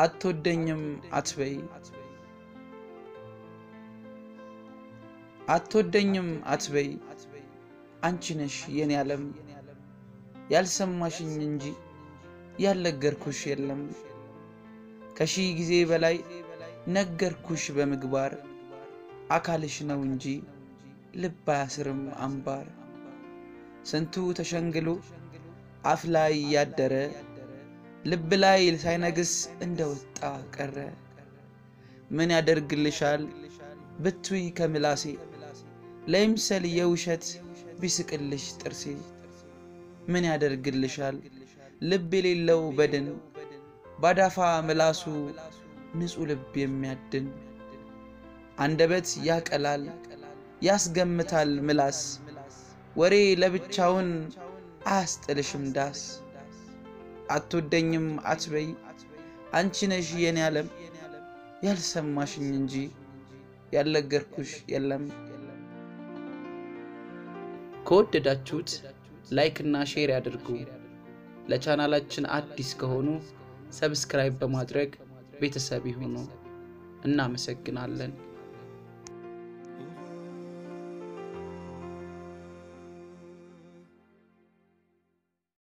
አትወደኝም አትበይ አትወደኝም አትበይ አንቺ ነሽ የኔ ዓለም ያልሰማሽኝ እንጂ ያልነገርኩሽ የለም ከሺህ ጊዜ በላይ ነገርኩሽ በምግባር አካልሽ ነው እንጂ ልብ አያስርም አምባር ስንቱ ተሸንግሎ አፍ ላይ ያደረ ልብ ላይ ሳይነግስ እንደወጣ ቀረ ምን ያደርግልሻል ብትይ ከምላሴ ለይምሰል የውሸት ቢስቅልሽ ጥርሴ ምን ያደርግልሻል ልብ የሌለው በድን ባዳፋ ምላሱ ንጹሕ ልብ የሚያድን አንደበት ያቀላል ያስገምታል ምላስ ወሬ ለብቻውን አያስጥልሽም ዳስ አትወደኝም አትበይ አንቺ ነሽ የኔ ዓለም ያልሰማሽኝ እንጂ ያልነገርኩሽ የለም። ከወደዳችሁት ላይክ እና ሼር ያድርጉ። ለቻናላችን አዲስ ከሆኑ ሰብስክራይብ በማድረግ ቤተሰብ ይሁኑ። እናመሰግናለን።